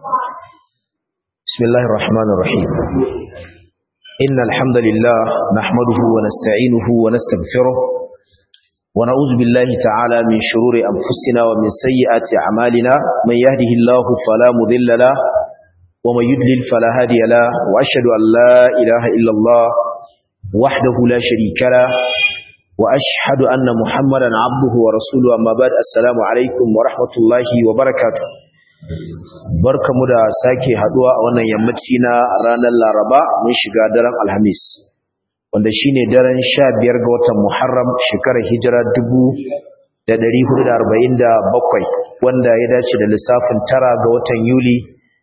بسم الله الرحمن الرحيم إن الحمد لله نحمده ونستعينه ونستغفره ونعوذ بالله تعالى من شرور أنفسنا ومن سيئات أعمالنا من يهده الله فلا مضل له ومن يضلل فلا هادي له وأشهد أن لا إله إلا الله وحده لا شريك له وأشهد أن محمدا عبده ورسوله أما بعد السلام عليكم ورحمة الله وبركاته barkamu da sake haduwa a wannan yammaci na ranar Laraba mun shiga daren Alhamis wanda shine daren 15 ga watan Muharram shekarar Hijira 1447 wanda ya dace da lissafin tara ga watan Yuli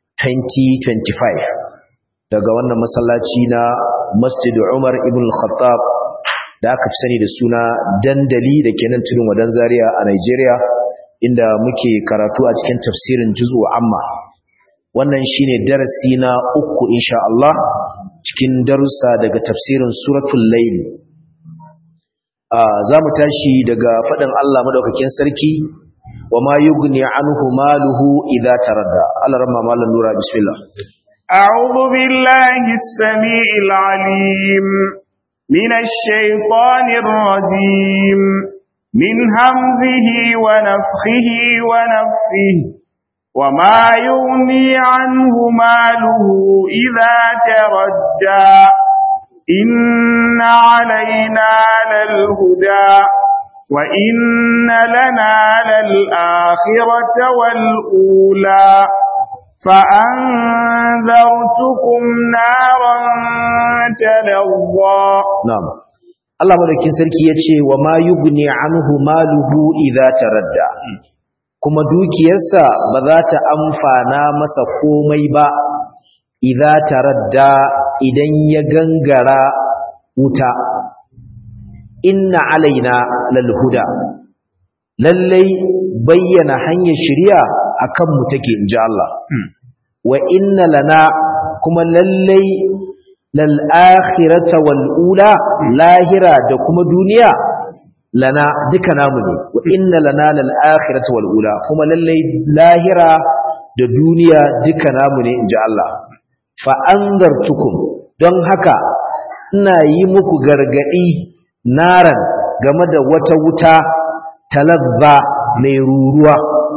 2025 daga wannan masallaci na Masjid Umar ibn Khattab da aka fi sani da suna dandali da ke nan tudun wadan Zaria a Nigeria inda muke karatu a cikin tafsirin juz'u amma wannan shine darasi na uku insha Allah cikin darussa daga tafsirin suratul layl ah zamu tashi daga fadin Allah madaukakin sarki wama yughni anhu maluhu idza taradda Allah ramma malan nura bismillah a'udhu billahi as-sami'il 'alim minash shaitanir rajim من همزه ونفخه ونفسه وما يغني عنه ماله إذا تردى إن علينا للهدى وإن لنا للآخرة والأولى فأنذرتكم نارا تلظى نعم Allah madaukin sarki ya ce wa ma yugni anhu maluhu idza taradda kuma dukiyarsa ba za ta amfana masa komai ba idza taradda idan ya gangara wuta inna alaina lal huda lallai bayyana hanyar shari'a akan mu take inji Allah wa inna lana kuma lallai lal'akhirata wal'ula lahira da kuma duniya lana duka namu ne wa inna lana lal'akhirata wal'ula kuma lallai lahira da duniya duka namu ne in ji Allah fa'angartukum don haka ina yi muku gargaɗi naran game da wata wuta talabba mai ruruwa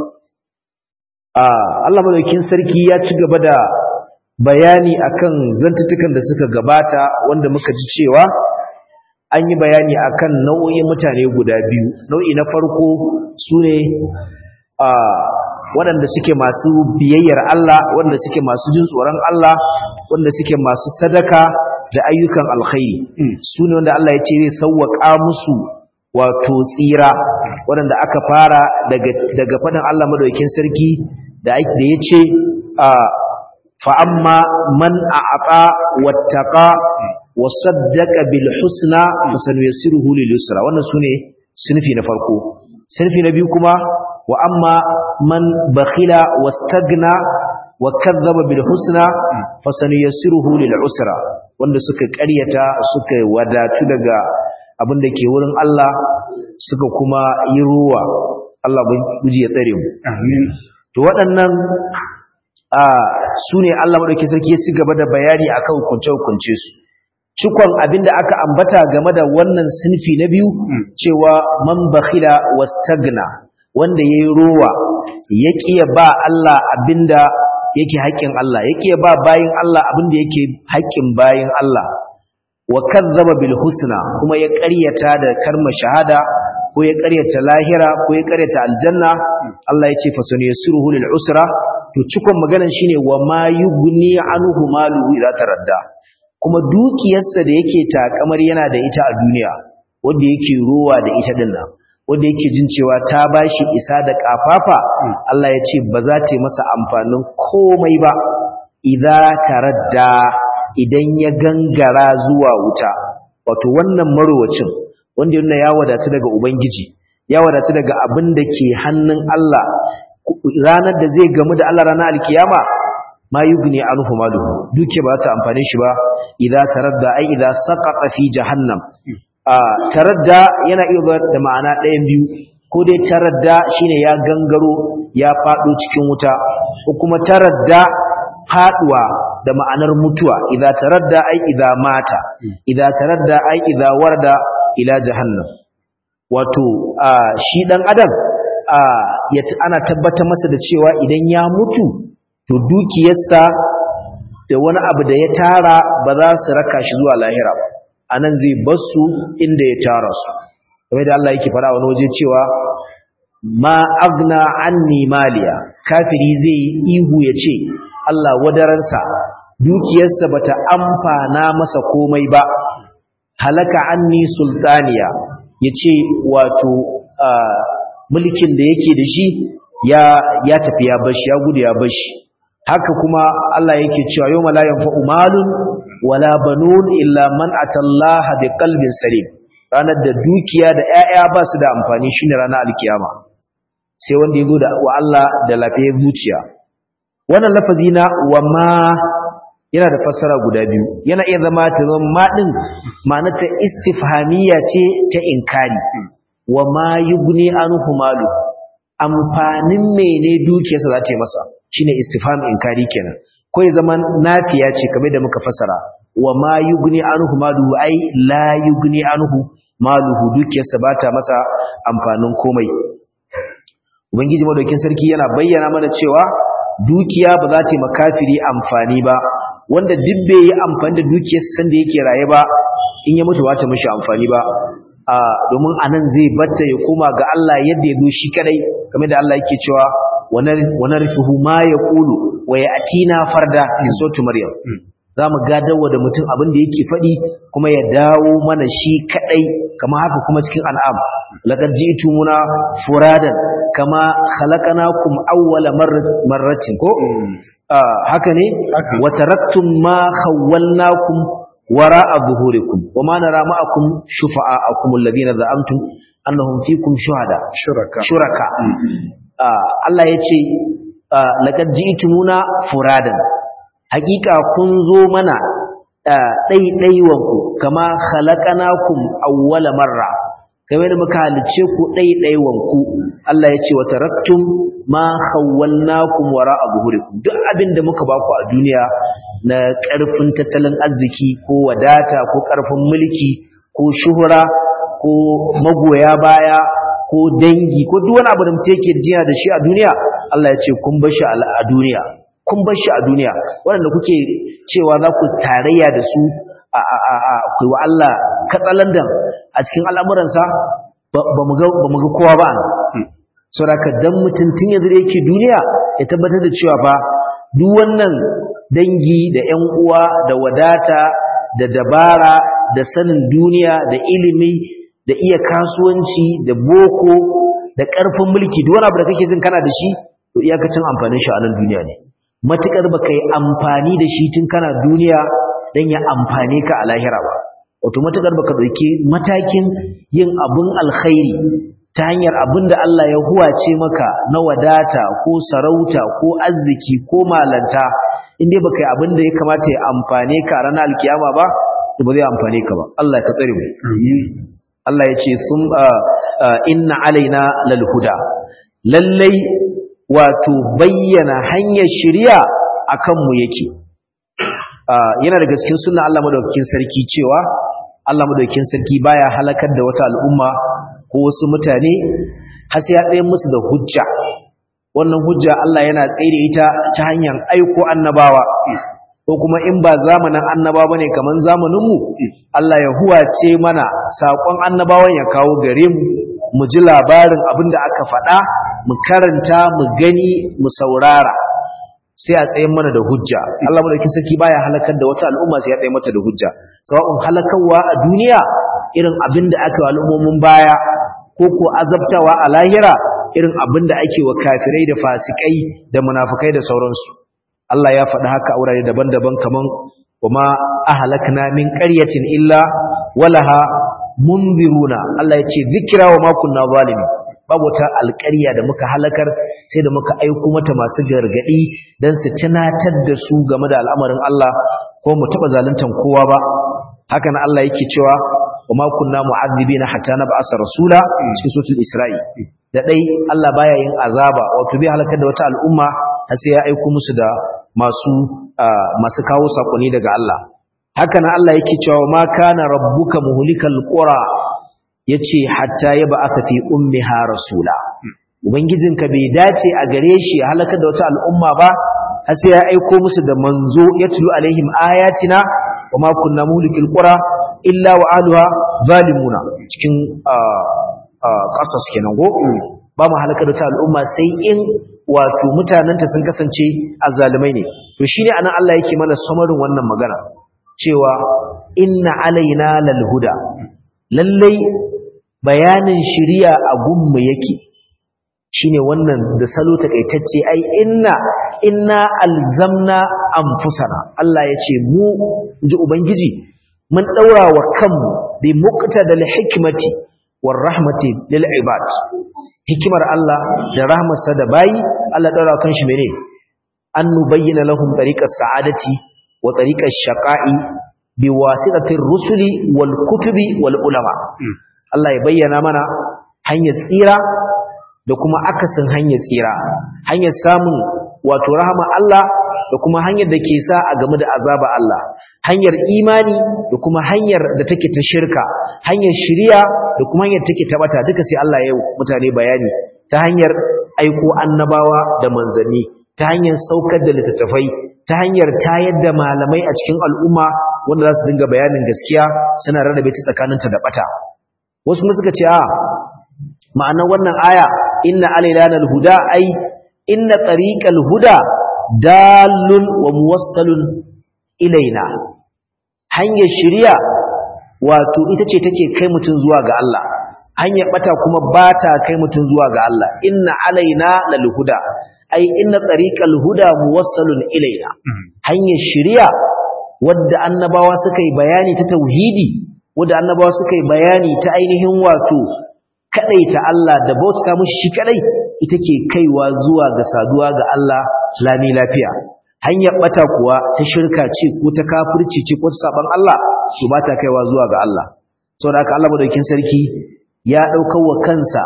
Allah madaukin sarki ya ci gaba da bayani akan zantutukan da suka gabata wanda muka ji cewa an yi bayani akan nau'in mutane guda biyu nau'i na farko sune a waɗanda suke masu biyayyar Allah wanda suke masu jin tsoron Allah wanda suke masu sadaka da ayyukan alkhairi sune wanda Allah ya ce zai sauwaka musu wato tsira waɗanda aka fara daga daga faɗin Allah madaukakin sarki da ya ce a فأما من أعطى واتقى وصدق بالحسنى فسنيسره لليسرى wannan sune sinfi na farko sinfi na biyu kuma wa amma man bakhila wastagna wa kadzdzaba bil husna fasanuyassiruhu lil usra wanda suka ƙaryata suka wadatu daga abin da ke wurin Allah suka kuma yi ruwa Allah buji ya tsare mu amin to waɗannan su ne Allah maɗauki sarki ya ci gaba da bayani akan hukunce-hukunce su cikon abin da aka ambata game da wannan sinfi na biyu cewa man bakhila wastagna wanda yayi rowa ya kiya ba Allah abinda yake haƙƙin Allah ya kiya ba bayin Allah abinda yake haƙƙin bayin Allah wa kazzaba bil husna kuma ya ƙaryata da karma shahada ko ya ƙaryata lahira ko ya ƙaryata aljanna Allah ya ce fasuniyasuruhu lil usra to cikon maganar shine wa ma yughni anhu maluhu idza taradda kuma dukiyarsa da yake takamar yana da ita a duniya wanda yake rowa da ita din nan wanda yake jin cewa ta bashi isa da kafafa Allah ya ce ba za ta yi masa amfanin komai ba idza taradda idan ya gangara zuwa wuta wato wannan marowacin wanda yana ya wadatu daga ubangiji ya wadatu daga abin da ke hannun Allah ranar da zai gamu da Allah ranar alkiyama ma yugni anhu maluhu duke ba ta amfane shi ba idza taradda ai idza saqata fi jahannam a taradda yana iya da ma'ana ɗayan biyu ko dai taradda shine ya gangaro ya fado cikin wuta ko kuma taradda faduwa da ma'anar mutuwa idza taradda ai idza mata idza taradda ai idza warda ila jahannam wato shi dan adam ana tabbatar masa da cewa idan ya mutu to dukiyarsa da wani abu da ya tara ba za su raka shi zuwa lahira ba anan zai basu inda ya tara su kamar da Allah yake fara wani waje cewa ma agna anni maliya kafiri zai ihu ya ce Allah wadaransa dukiyarsa bata amfana masa komai ba halaka anni sultaniya yace wato mulkin da yake da shi ya ya tafi ya bashi ya gudu ya bashi haka kuma Allah yake cewa yawma la yanfa'u malun wala banun illa man atallaha biqalbin salim ranar da dukiya da ƴaƴa ba su da amfani shine ranar alkiyama sai wanda ya da wa Allah da lafiyar zuciya wannan lafazi na wa ma yana da fassara guda biyu yana iya zama ta zama ma din ma'anarta istifhamiyya ce ta inkari wa ma yugni anhu malu amfanin mene dukiyarsa za ta yi masa shine istifham inkari kenan ko ya zama nafiya ce kamar da muka fassara wa ma yugni anhu malu ai la yugni anhu maluhu dukiyarsa ba ta masa amfanin komai ubangiji madaukin sarki yana bayyana mana cewa dukiya ba za ta yi makafiri amfani ba wanda duk bai yi amfani da dukiyar san da yake raye ba in ya mutu ba ta mishi amfani ba a domin anan zai batta ya koma ga Allah yadda ya zo shi kadai kamar da Allah yake cewa wa narfuhu ma yaqulu wa yatina farda fi suratu maryam zamu gadawa da mutum abin da yake fadi kuma ya dawo mana shi kadai kamar haka kuma cikin an'am laqad ji'tumuna furadan kama khalaqnakum awwala marratin ko haka ne wa taraktum ma khawwalnakum wara'a zuhurikum wama nara ma'akum shufa'akum alladhina za'amtum annahum fikum shuhada shuraka shuraka Allah yace laqad ji'tumuna furadan hakika kun zo mana ɗaiɗaiwanku kama khalaqanakum awwala marra kamar da muka halice ku ɗaiɗaiwanku Allah ya ce wa taraktum ma khawwalnakum wara'a zuhurikum duk abin da muka baku a duniya na ƙarfin tattalin arziki ko wadata ko ƙarfin mulki ko shuhura ko magoya baya ko dangi ko duk wani abu da mutum yake jiya da shi a duniya Allah ya ce kun bar shi a duniya kun bar shi a duniya waɗanda kuke cewa za ku tarayya da su a kai wa Allah katsalandan a cikin al'amuransa ba mu ga kowa ba sauraka dan mutuntun yanzu da yake duniya ya tabbatar da cewa fa duk wannan dangi da ƴan uwa da wadata da dabara da sanin duniya da ilimi da iya kasuwanci da boko da ƙarfin mulki duk wani abu da kake jin kana da shi to iyakacin amfanin shi a nan duniya ne matukar baka yi amfani da shi tun kana duniya dan ya amfane ka a lahira ba wato matukar baka dauki matakin yin abun alkhairi ta hanyar abin da Allah ya huwace maka na wadata ko sarauta ko arziki ko malanta inda baka yi abin da ya kamata ya amfane ka a ranar alkiyama ba to ba zai amfane ka ba Allah ya tsare mu Allah ya ce sun inna alaina lal huda lallai wato bayyana hanyar shari'a akan mu yake yana daga cikin sunna Allah madaukakin sarki cewa Allah madaukakin sarki baya halakar da wata al'umma ko wasu mutane har sai ya tsaye musu da hujja wannan hujja Allah yana tsaye ita ta hanyar aiko annabawa ko kuma in ba zamanin annaba bane kaman zamanin mu Allah ya huwace mana sakon annabawan ya kawo gare mu mu ji labarin abin da aka faɗa mu karanta mu gani mu saurara sai a tsayin mana da hujja Allah madauki sarki baya halakar da wata al'umma sai ya tsaye mata da hujja sawa'un halakarwa a duniya irin abin da aka yi al'ummomin baya ko ko azabtawa a lahira irin abin da ake wa kafirai da fasikai da munafukai da sauransu Allah ya faɗi haka a wurare daban-daban kaman wama ahlakna min qaryatin illa walaha munziruna Allah ya ce zikira wa ma kunna zalimin babu wata alƙarya da muka halakar sai da muka aiko mata masu gargadi dan su tunatar da su game da al'amarin Allah ko mu taba zaluntan kowa ba haka nan Allah yake cewa wa ma kunna mu'adhibina hatta nab'asa rasula cikin suratul isra'i da dai Allah baya yin azaba wato bai halakar da wata al'umma har sai ya aiko musu da masu masu kawo sakonni daga Allah haka nan Allah yake cewa ma kana rabbuka muhlikal qura yace hatta yaba aka fi ummiha rasula ubangijinka bai dace a gare shi halakar da wata al'umma ba har sai ya aiko musu da manzo yatlu alaihim ayatina wa ma kunna muhlikil qura illa wa ahluha zalimuna cikin qasas kenan go ba mu halakar da wata al'umma sai in wato mutananta sun kasance azzalimai ne to shine anan Allah yake mana samarin wannan magana cewa inna alaina lal huda lallai bayanin shiriya a gunmu yake shine wannan da salo takaitacce ai inna inna alzamna anfusana Allah yace mu ji ubangiji mun daura wa kanmu bi muqtadal hikmati war rahmati lil ibad hikimar Allah da rahmarsa da bayi Allah daura kan shi mene an nubayyana lahum tariqas sa'adati wa tariqash shaqa'i biwasitatir rusuli wal kutubi wal ulama Allah ya bayyana mana hanyar tsira da kuma akasin hanyar tsira hanyar samun wato rahama Allah da kuma hanyar da ke sa a game da azaba Allah hanyar imani da kuma hanyar da take ta shirka hanyar shiriya da kuma hanyar take ta bata duka sai Allah ya mutane bayani ta hanyar aiko annabawa da manzanni ta hanyar saukar da littattafai ta hanyar tayar da malamai a cikin al'umma wanda za su dinga bayanin gaskiya suna rarrabe ta tsakaninta da bata wasu mu suka ce a ma'anar wannan aya inna alailana alhuda ai inna tariqal huda dalun wa muwassalun ilaina hanyar shari'a wato ita ce take kai mutun zuwa ga Allah hanyar bata kuma bata kai mutun zuwa ga Allah inna alaina lalhuda ai inna tariqal huda muwassalun ilaina hanyar shari'a wadda annabawa suka yi bayani ta tauhidi wadda annabawa suka yi bayani ta ainihin wato kadaita Allah da bauta mushi shi kadai ita ke kaiwa zuwa ga saduwa ga Allah lami lafiya hanyar bata kuwa ta shirka ce ko ta kafirci ce ko ta saban Allah su ba ta kaiwa zuwa ga Allah saboda haka Allah madaukakin sarki ya daukar wa kansa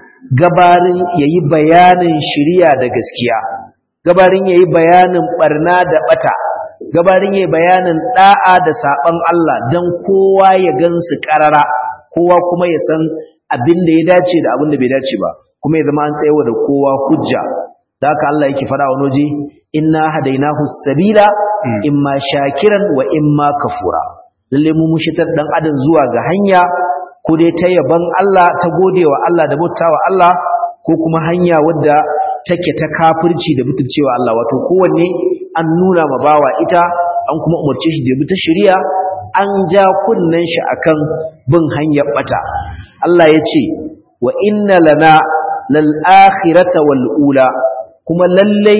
gabarin yayi bayanin shiriya da gaskiya gabarin yayi bayanin barna da bata gabarin yayi bayanin da'a da saban Allah dan kowa ya gansu karara kowa kuma ya san abin da ya dace da abin da bai dace ba kuma ya zama an tsayawa da kowa hujja da haka Allah yake fara wani waje inna hadainahu sabila imma shakiran wa imma kafura lalle mu mushitar dan adam zuwa ga hanya ko dai ta yaban Allah ta godewa Allah da bautawa Allah ko kuma hanya wadda take ta kafirci da mutuncewa Allah wato kowanne an nuna ma bawa ita an kuma umarce shi da ya bi ta shari'a an ja kunnen shi akan bin hanyar bata Allah ya ce wa inna lana lal akhirata wal ula kuma lallai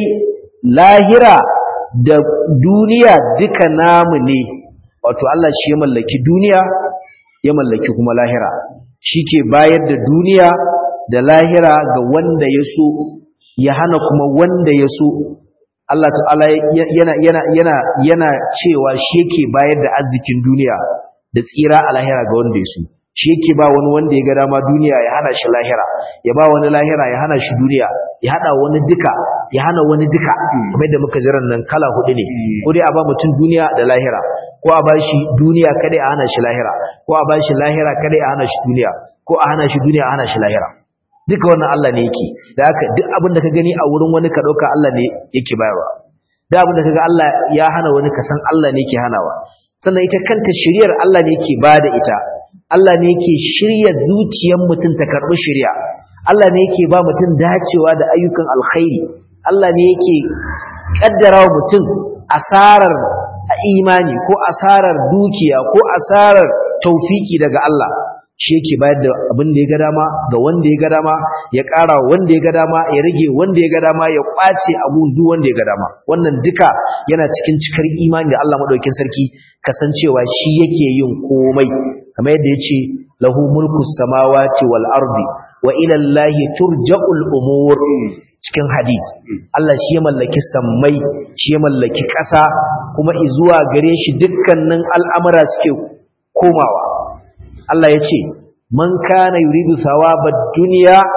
lahira da duniya duka namu ne wato Allah shi ya mallaki duniya ya mallaki kuma lahira shi ke bayar da duniya da lahira ga wanda ya so ya hana kuma wanda ya so Allah ta'ala yana yana yana yana cewa shi yake bayar da arzikin duniya da tsira a lahira ga wanda ya so shi yake ba wani wanda ya ga dama duniya ya hana shi lahira ya ba wani lahira ya hana shi duniya ya hada wani duka ya hana wani duka kamar da muka jiran nan kala hudu ne ko dai a ba mutum duniya da lahira ko a ba shi duniya kada a hana shi lahira ko a ba shi lahira kada a hana shi duniya ko a hana shi duniya a hana shi lahira duka wannan Allah ne yake da haka duk abin da ka gani a wurin wani ka dauka Allah ne yake bayarwa duk abin da kaga Allah ya hana wani ka san Allah ne yake hanawa sannan ita kanta shiriyar Allah ne yake bada ita Allah ne yake shirya zuciyar mutum ta karbi shiriya Allah ne yake ba mutum dacewa da ayyukan alkhairi Allah ne yake kaddara wa mutum asarar imani ko asarar dukiya ko asarar taufiki daga Allah shi yake bayar da abin da ya ga dama ga wanda ya ga dama ya ƙara wanda ya ga dama ya rage wanda ya ga dama ya ƙwace abun duk wanda ya ga dama wannan duka yana cikin cikar imani da Allah madaukakin sarki kasancewa shi yake yin komai kamar yadda yace lahu mulku samawati wal ardi wa ila Allahi turja'ul umur cikin hadisi Allah shi ya mallaki sammai shi ya mallaki ƙasa kuma izuwa gare shi dukkanin al'amura suke komawa Allah ya ce man kana yuridu thawabad dunya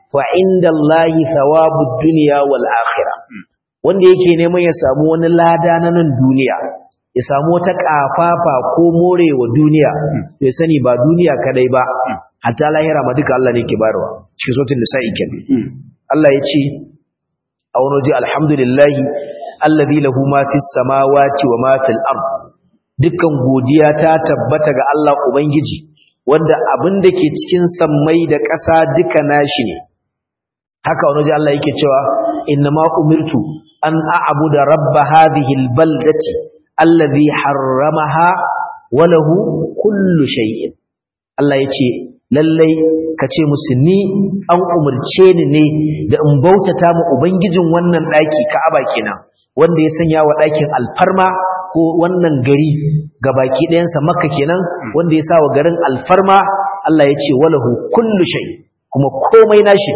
fa inda Allahi thawabud dunya wal akhirah wanda yake neman ya samu wani lada na nan duniya ya samu wata kafafa ko morewa duniya ya sani ba duniya kadai ba hatta lahira ma duka Allah ne ke bayarwa cikin sautin nisa'i kenan Allah ya ce a wani waje alhamdulillahi allazi lahu ma fis samawati wa ma fil ard dukkan godiya ta tabbata ga Allah ubangiji wanda abin da ke cikin sammai da ƙasa duka nashi ne haka wani waje Allah yake cewa innama umirtu an a'budu rabb hadhihi albaldati allazi harramaha wa lahu kullu shay'in Allah yace lallai kace musu ni an umurce ni ne da in bautata mu ubangijin wannan daki Ka'aba kenan wanda ya sanya wa dakin alfarma ko wannan gari gabaki ɗayansa Makka kenan wanda ya sa wa garin alfarma Allah yace walahu kullu shay kuma komai nashi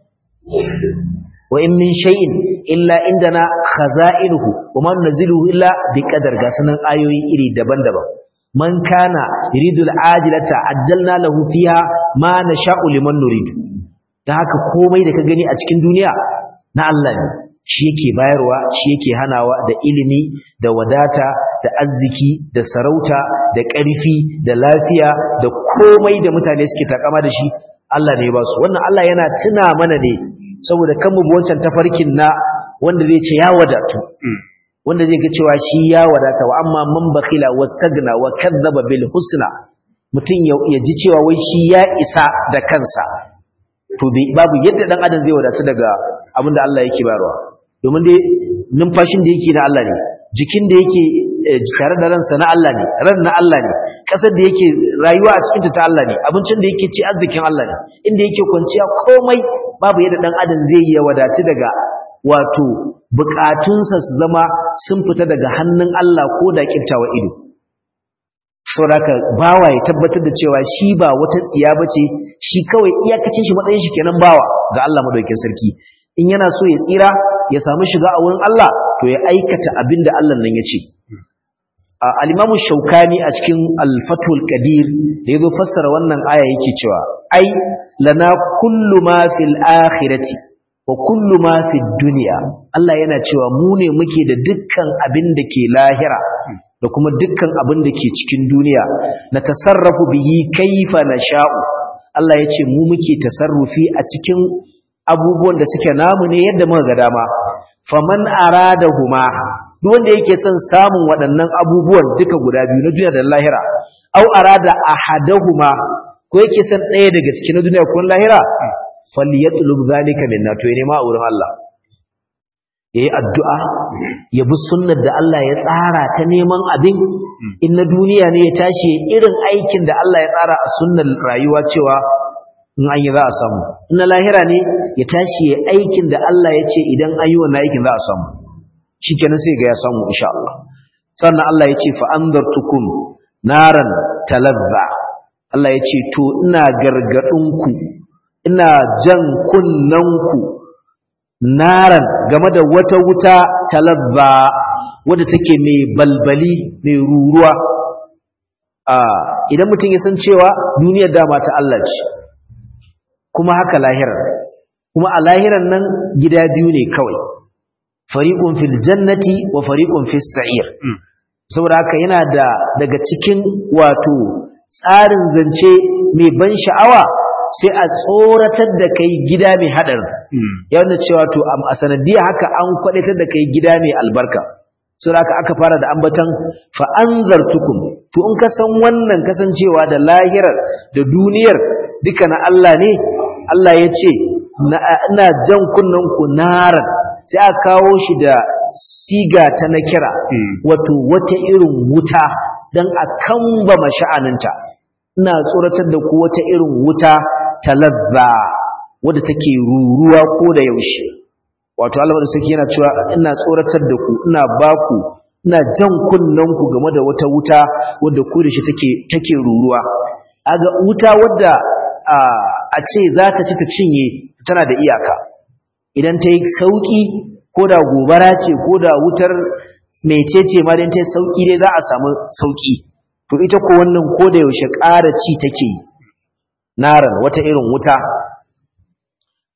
wa in min shay'in illa indana khaza'inuhu wa ma nunzilu illa biqadar ga sanan ayoyi iri daban-daban man kana yuridul ajilata ajjalna lahu fiha ma nasha'u liman nuridu dan haka komai da ka gani a cikin duniya na Allah ne shi yake bayarwa shi yake hanawa da ilimi da wadata da arziki da sarauta da ƙarfi da lafiya da komai da mutane suke takama da shi Allah ne ya ba su wannan Allah yana tuna mana ne saboda kan mu wancan tafarkin na wanda zai ce ya wadatu wanda zai ga cewa shi ya wadata wa amma man bakhila wastagna wa kadzaba bil husna mutun ya ji cewa wai shi ya isa da kansa to babu yadda dan adam zai wadatu daga abin da Allah yake bayarwa domin dai numfashin da yake na Allah ne jikin da yake tare da ransa na Allah ne ran na Allah ne kasar da yake rayuwa a cikin ta Allah ne abincin da yake ci arzikin Allah ne inda yake kwanciya komai babu yadda dan adam zai yi wadatu daga wato bukatunsa su zama sun fita daga hannun Allah ko da kiftawa ido saboda bawa ya tabbatar da cewa shi ba wata tsiya bace shi kawai iyakacin shi matsayin shi kenan bawa ga Allah madaukakin sarki in yana so ya tsira ya samu shiga a wurin Allah to ya aikata abin da Allah nan ya ce al-Imam Shawkani a cikin Al-Fathul Qadir da yazo fassara wannan aya yake cewa ai lana kullu ma fil akhirati wa kullu ma fid dunya Allah yana cewa mu ne muke da dukkan abin da ke lahira da kuma dukkan abin da ke cikin duniya na tasarrafu bihi kaifa nasha'u Allah ya ce mu muke tasarrufi a cikin abubuwan da suke namu ne yadda muka ga dama faman aradahuma duk wanda yake son samun waɗannan abubuwan duka guda biyu na duniya da lahira au arada ahadahuma ko yake son ɗaya daga cikin na duniya ko lahira falyatlub zalika minna to ya nema a wurin Allah yayi addu'a ya bi sunnar da Allah ya tsara ta neman abin in na duniya ne ya tashi irin aikin da Allah ya tsara a sunnar rayuwa cewa in an yi za a samu in na lahira ne ya tashi ya aikin da Allah ya ce idan an yi wannan aikin za a samu shikenan sai ga ya samu insha Allah sannan Allah ya ce fa andartukum naran talazza Allah ya ce to ina gargadinku ina jan kunnanku naran game da wata wuta talabba wadda take mai balbali mai ruruwa idan mutum ya san cewa duniyar dama ta Allah ce kuma haka lahirar kuma a lahirar nan gida biyu ne kawai fariqun fil jannati wa fariqun fis sa'ir saboda haka yana da daga cikin wato tsarin zance mai ban sha'awa sai a tsoratar da kai gida mai haɗarin yana cewa to a sanadiyya haka an kwaɗatar da kai gida mai albarka sai haka aka fara da ambatan fa'anzartukum to in ka san wannan kasancewa da lahirar da duniyar duka na Allah ne Allah ya ce ina jan kunnen ku naran sai aka kawo shi da siga ta na kira wato wata irin wuta don a kamba masha'aninta ina tsoratar da ku wata irin wuta talazza wadda take ruruwa ko da yaushe wato Allah da saki yana cewa ina tsoratar da ku ina baku ina jan kunnen ku game da wata wuta wadda ku da shi take take ruruwa aga wuta wadda a ce za ta ci ta cinye tana da iyaka idan ta yi sauki ko da gobara ce ko da wutar mecece ma dan ta yi sauki dai za a samu sauki to ita ko wannan ko da yaushe ƙara ci take yi naran wata irin wuta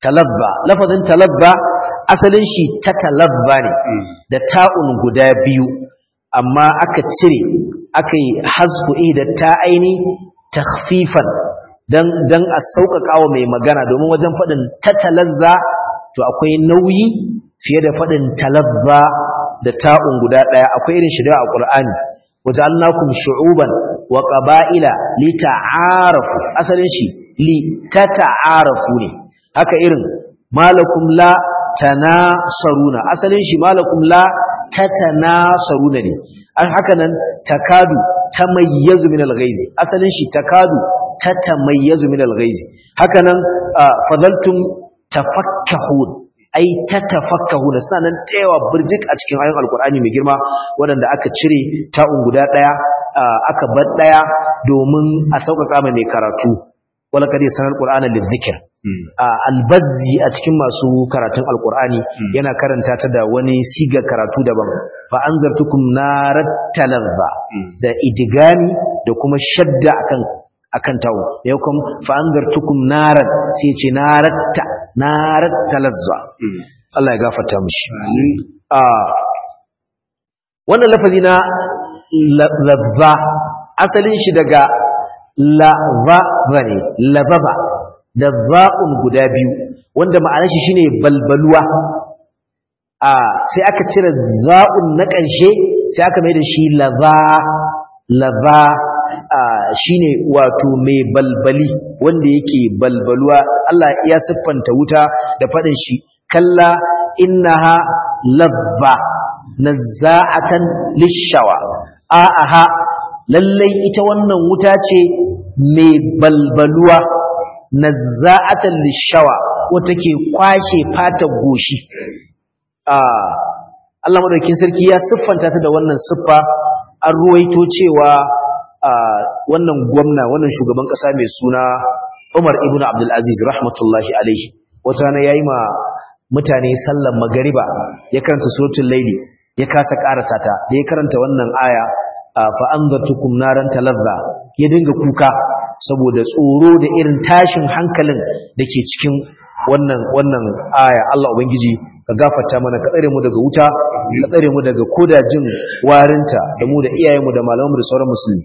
talabba lafazin talabba asalin shi ta talabba ne da ta'un guda biyu amma aka cire aka yi hasku da ta aini takhfifan dan dan a sauƙaƙa wa mai magana domin wajen faɗin ta talazza to akwai nauyi fiye da faɗin talabba da ta'un guda ɗaya akwai irin shida a ƙur'ani waja'alnakum shu'uban wa qaba'ila lita'arafu asalin shi li tata'arafu ne haka irin malakum la tanasaruna asalin shi malakum la tatanasaruna ne an haka nan takadu tamayyazu min al-ghaizi asalin shi takadu tatamayyazu min al-ghaizi haka nan fadaltum tafakkahun ai tatafakkahuna suna nan tsayawa burjik a cikin ayoyin alkur'ani mai girma waɗanda aka cire ta'un guda ɗaya aka bar ɗaya domin a sauƙaƙa mai karatu wala kadi sanar qur'ana lidhikr albazzi a cikin masu karatun alqur'ani yana karanta ta da wani siga karatu daban fa anzartukum narat talazza da idigami da kuma shadda akan akan tawo yau kuma fa anzartukum narat sai ce naratta narat talazza Allah ya gafarta mishi a wannan lafazi na lazza asalin shi daga lazza ne lazaba da za'un guda biyu wanda ma'anar shi shine balbaluwa a sai aka cire za'un na ƙarshe sai aka mai da shi laza laza shine wato mai balbali wanda yake balbaluwa Allah ya siffanta wuta da faɗin shi kalla innaha labba nazza'atan lishawa a'aha lallai ita wannan wuta ce mai balbaluwa nazza'atan lishawa wata ke kwashe fatar goshi Allah madaukakin sarki ya siffanta ta da wannan siffa an ruwaito cewa wannan gwamna wannan shugaban kasa mai suna Umar ibn Abdul Aziz rahmatullahi alaihi wata rana yayi ma mutane sallar magariba ya karanta suratul laili ya kasa karasa ta da ya karanta wannan aya fa anzartukum naran talazza ya dinga kuka saboda tsoro da irin tashin hankalin da ke cikin wannan wannan aya Allah ubangiji ka gafarta mana ka tsare mu daga wuta ka tsare mu daga koda jin warinta da mu da iyayenmu da malamanmu da sauran musulmi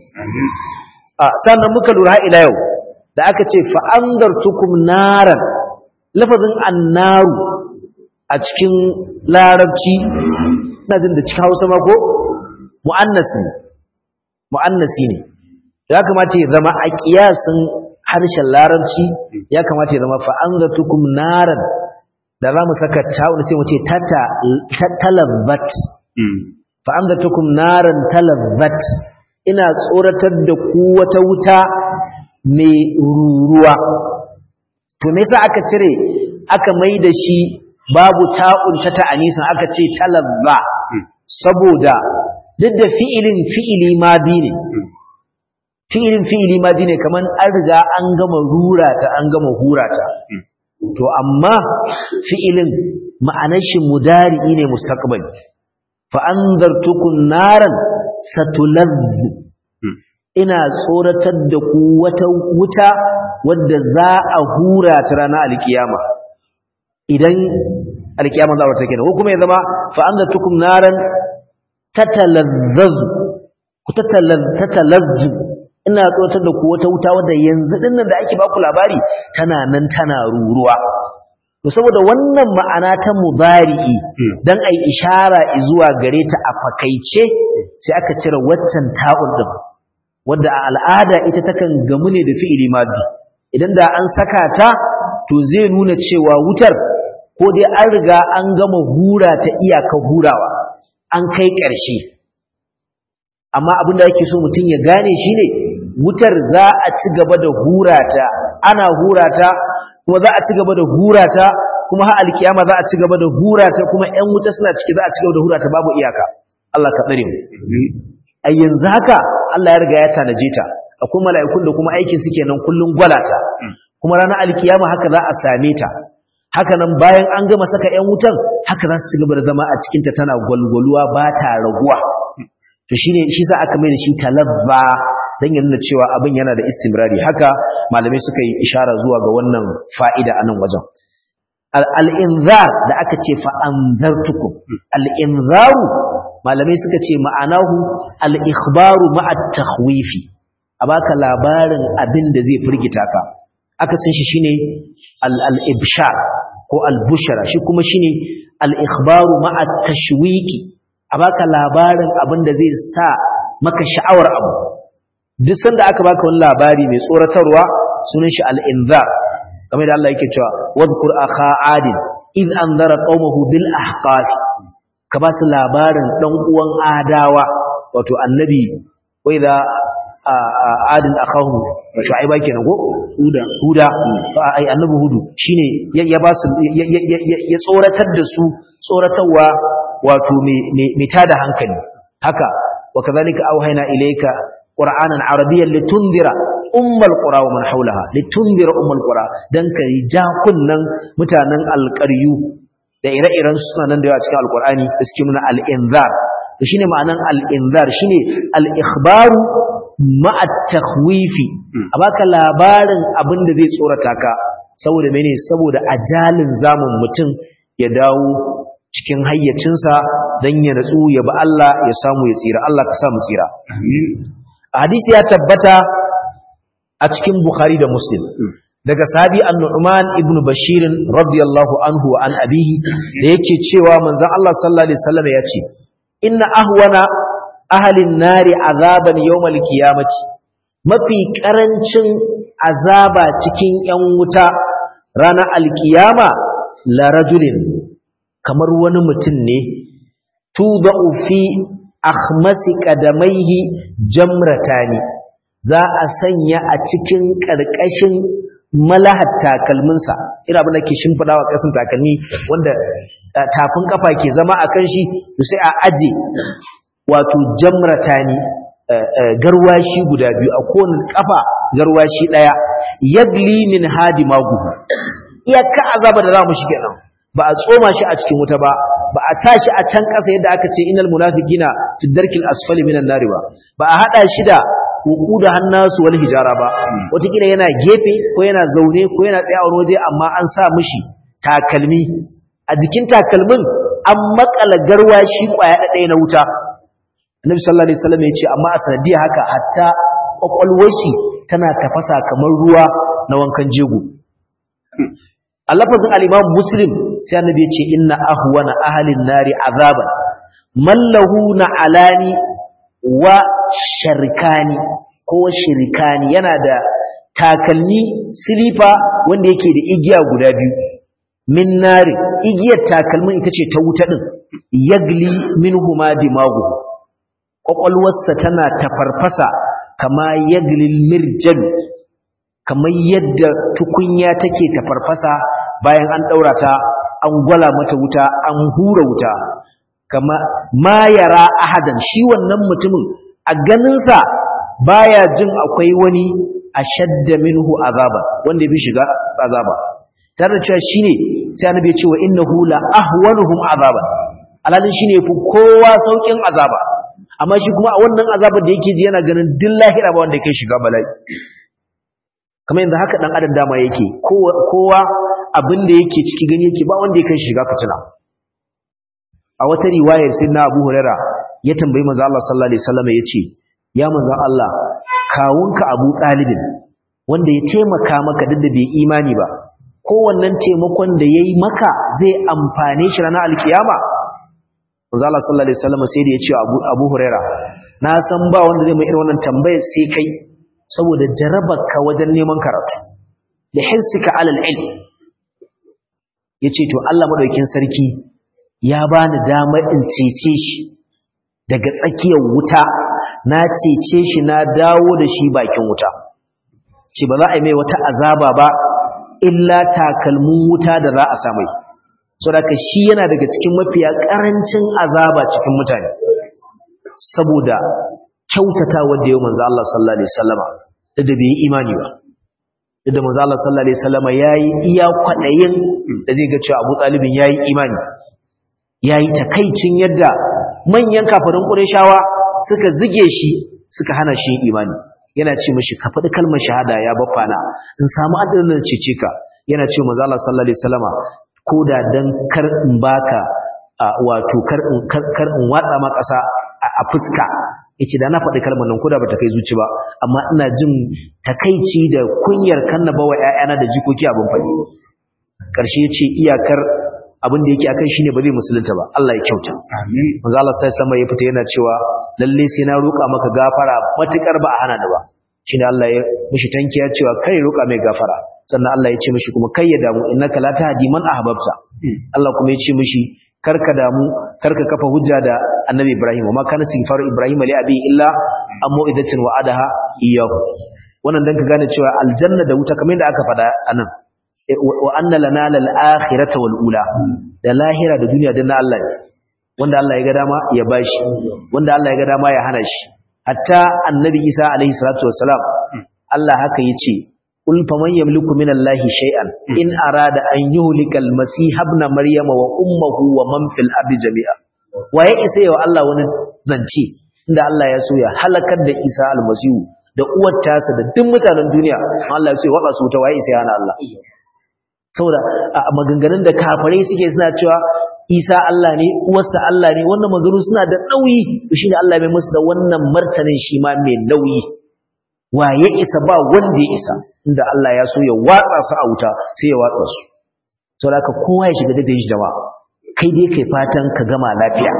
a sannan muka lura ila yau da aka ce fa anzartukum naran lafazin annaru a cikin larabci ina jin da cikin Hausa ma ko muannas ne muannasi ne ya kamata ya zama a kiyasin harshen larabci ya kamata ya zama fa anzartukum naran da za mu saka ta'un sai mu ce talabbat fa anzartukum naran talabbat ina tsoratar da ku wata wuta mai ruruwa to me yasa aka cire aka mai da shi babu ta'un ta ta'anisan aka ce talabba saboda duk da fi'ilin fi'ili madi ne fi'ilin fi'ili madi ne kaman an riga an gama rurata an gama hurata to amma fi'ilin ma'anar shi mudari'i ne mustaqbali fa anzartukum naran satulazz ina tsoratar da ku wata wuta wadda za a hura ta ranar alkiyama idan alkiyama za ta kenan ko kuma ya zama fa anzartukum naran tatalazzaz ku tatalazz ina tsoratar da ku wata wuta wadda yanzu dinnan da ake baku labari tana nan tana ruruwa to saboda wannan ma'ana ta mudari'i dan ai ishara zuwa gare ta a fakaice sai aka cire waccan ta'un din wanda a al'ada ita takan gamu ne da fi'ili maddi idan da an saka ta to zai nuna cewa wutar ko dai an riga an gama hura ta iyaka hurawa an kai ƙarshe amma abin da yake so mutum ya gane shine wutar za a ci gaba da hurata ana hurata kuma za a ci gaba da hurata kuma har alkiyama za a ci gaba da hurata kuma ƴan wuta suna ciki za a ci gaba da hurata babu iyaka Allah ka tsare mu a yanzu haka Allah ya riga ya tanaje ta akwai mala'ikun da kuma aikin su kenan kullun gwalata kuma ranar alkiyama haka za a same ta haka nan bayan an gama saka ƴan wutan haka za su ci gaba da zama a cikin ta tana gwalgwaluwa ba ta raguwa to shine shi sa aka mai da shi talabba dan ya nuna cewa abin yana da istimrari haka malamai suka yi ishara zuwa ga wannan fa'ida a nan wajen al-inzar da aka ce fa anzartukum al-inzaru malamai suka ce ma'anahu al-ikhbaru ma'a takhwifi a baka labarin abin da zai firgita ka aka san shi shine al-ibshar ko al-bushra shi kuma shine al-ikhbaru ma'a tashwiki a baka labarin abin da zai sa maka sha'awar abu duk sanda aka baka wani labari mai tsoratarwa sunan shi al-inzar kamar da Allah yake cewa wadhkur akha adin id anzara qaumahu bil ahqaf ka ba su labarin dan uwan adawa wato annabi wai da adin akahu shu'aiba kenan ko huda huda ai annabi hudu shine ya ba su ya tsoratar da su tsoratarwa wato me tada hankali haka wa kadhalika auhayna ilayka qur'anan arabiyyan litundira ummal qura wa man hawlaha litundira ummal qura dan kai ja kunnan mutanen alqaryu da ire-iren suna nan da yawa cikin alqur'ani da suke nuna al-inzar to shine ma'anan al-inzar shine al-ikhbaru ma'a takhwifi a baka labarin abin da zai tsorata ka saboda mene saboda ajalin zamun mutum ya dawo cikin hayyacinsa dan ya natsu ya ba Allah ya samu ya tsira Allah ka samu tsira hadisi ya tabbata a cikin Bukhari da Muslim daga sahabi an-Nu'man ibn Bashir radiyallahu anhu wa an abihi da yake cewa manzon Allah sallallahu alaihi wasallam ya ce inna ahwana ahalin nari azaban yawmal qiyamati mafi karancin azaba cikin yan wuta ranar alkiyama la rajulin kamar wani mutum ne tudau fi akhmasi qadamaihi jamratani za a sanya a cikin karkashin malahar takalminsa ina abin da ke shimfidawa kasan takalmi wanda tafin kafa ke zama akan shi sai a aje wato jamratani garwashi guda biyu a kowane kafa garwashi daya yagli min hadi magu iyaka azaba da za mu shige nan ba a tsoma shi a cikin wuta ba ba a tashi a can kasa yadda aka ce innal munafiqina fi darkil asfali minan nari ba ba a hada shi da wuku da hannasu wal hijara ba wataƙila yana gefe ko yana zaune ko yana tsaye a wani waje amma an sa mishi takalmi a jikin takalmin an makala garwashi kwaya ɗaya na wuta Annabi sallallahu alaihi wasallam ya ce amma a sanadiyar haka hatta kwakwalwar shi tana tafasa kamar ruwa na wankan jego. A lafazin al-Imam Muslim sai Annabi ya ce inna ahwana ahlin nari azaban mallahu na alani wa sharkani ko shirkani yana da takalmi silifa wanda yake da igiya guda biyu min nari igiyar takalmin ita ce ta wuta din yagli minhuma dimagu ƙwaƙwalwarsa tana tafarfasa kama yaglil mirjal kamar yadda tukunya take tafarfasa bayan an ɗaura ta an gwala mata wuta an hura wuta kama ma yara ahadan shi wannan mutumin a ganinsa baya jin akwai wani ashadda minhu azaba wanda bi shiga azaba tare da cewa shine sai annabi ya ce wa innahu la ahwanuhum azaban alalin shine fi kowa saukin azaba amma shi kuma a wannan azabar da yake ji yana ganin duk lahira ba wanda yake shiga bala'i kamar yanzu haka dan adam dama yake kowa abin da yake ciki gani yake ba wanda yake shiga fitina a wata riwayar sai na Abu Huraira ya tambayi manzo Allah sallallahu alaihi wasallam yace ya manzo Allah kawunka Abu Talibin wanda ya taimaka maka duk da bai imani ba ko wannan taimakon da yayi maka zai amfane shi ranar alkiyama manzo Allah sallallahu alaihi wasallam sai da ya ce Abu Abu Huraira na san ba wanda zai mai irin wannan tambayar sai kai saboda jarabarka wajen neman karatu da hirsika alal ilm yace to Allah madaukin sarki ya bani damar in cece shi daga tsakiyar wuta na cece shi na dawo da shi bakin wuta ce ba za a yi mai wata azaba ba illa takalmin wuta da za a samai saboda shi yana daga cikin mafiya karancin azaba cikin mutane saboda kyautata wanda yau manzo Allah sallallahu alaihi wasallama da da bai imani ba da manzo Allah sallallahu alaihi wasallama yayi iya kwadayin da zai ga cewa Abu Talibin yayi imani yayi takaicin yadda manyan kafirin Qurayshawa suka zige shi suka hana shi imani yana ce mishi ka faɗi kalmar shahada ya baffana in samu adalin cece ka yana ce manzo Allah sallallahu alaihi wasallama koda dan kar in baka wato kar in kar in watsa ma ƙasa a fuska yace da na faɗi kalmar nan koda bata kai zuci ba amma ina jin takaici da kunyar kannaba wa ƴaƴana da jikoki abin faɗi karshe yace iyakar abin da yake akan shine ba zai musulunta ba Allah ya kyauta amin manzo Allah sai sama ya fita yana cewa lalle sai na roƙa maka gafara matukar ba a hana ni ba shine Allah ya mishi tankiya cewa kai roƙa mai gafara sannan Allah ya ce mishi kuma kai ya damu innaka la tahdi man ahbabta Allah kuma ya ce mishi karka damu karka kafa hujja da annabi Ibrahim wa ma kana istighfaru Ibrahim li abi illa amma idatin wa adaha iyyahu wannan dan ka gane cewa aljanna da wuta kamar yadda aka faɗa anan wa anna lana lal akhirata wal ula da lahira da duniya dan Allah ne wanda Allah ya ga dama ya bashi wanda Allah ya ga dama ya hana shi hatta annabi Isa alaihi salatu wassalam Allah haka yace قل فمن يملك من الله شيئا إن أراد أن يهلك المسيح ابن مريم وأمه ومن في الأرض جميعا waye isa yau Allah wani zance inda Allah ya so ya halakar da Isa almasihu da uwar tasa da duk mutanen duniya Allah ya so ya waba su ta waye isa yana Allah saboda a maganganun da kafirai suke suna cewa Isa Allah ne uwarsa Allah ne wannan maganganu suna da nauyi to shine Allah mai musu da wannan martanin shi ma mai nauyi waye isa ba wanda ya isa inda Allah ya so ya watsa su a wuta sai ya watsa su saboda haka kowa ya shiga da shi jama'a kai dai kai fatan ka gama lafiya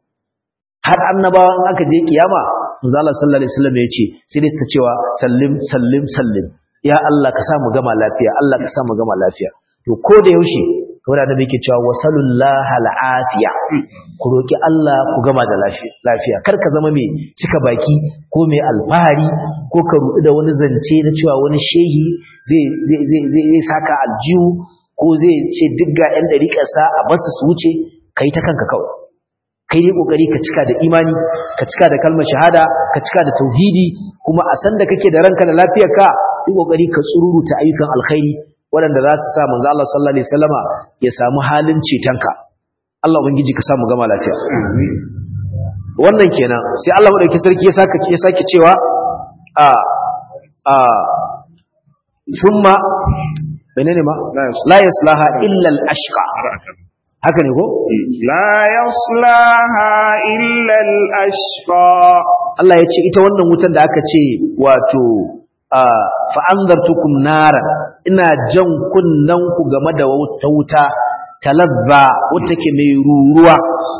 har annabawa in aka je kiyama manzo Allah sallallahu alaihi wasallam ya ce sai dai su cewa sallim sallim sallim ya Allah ka sa mu gama lafiya Allah ka sa mu gama lafiya to ko da yaushe kamar da yake cewa wasallallahu al'afiya ku roki Allah ku gama da lafiya lafiya kar ka zama mai cika baki ko mai alfahari ko ka rudu da wani zance na cewa wani shehi zai zai zai zai saka aljihu ko zai ce duk ga ɗan ɗariƙarsa a basu su wuce kai ta kanka kawai kai ne kokari ka cika da imani ka cika da kalmar shahada ka cika da tauhidi kuma a san da kake da ranka da lafiyarka yi kokari ka tsururuta ayyukan alkhairi waɗanda za su sa manzo Allah sallallahu alaihi wasallama ya samu halin cetonka Allah ubangiji ka samu gama lafiya wannan kenan sai Allah madauki sarki ya saka ya sake cewa a a thumma menene ma la yaslaha illa al-ashqa haka ne ko la yaslaha illa al-ashqa Allah ya ce ita wannan wutan da aka ce wato fa'anzartukum naran ina jan kunnan ku game da wata wuta talabba wata ke mai ruruwa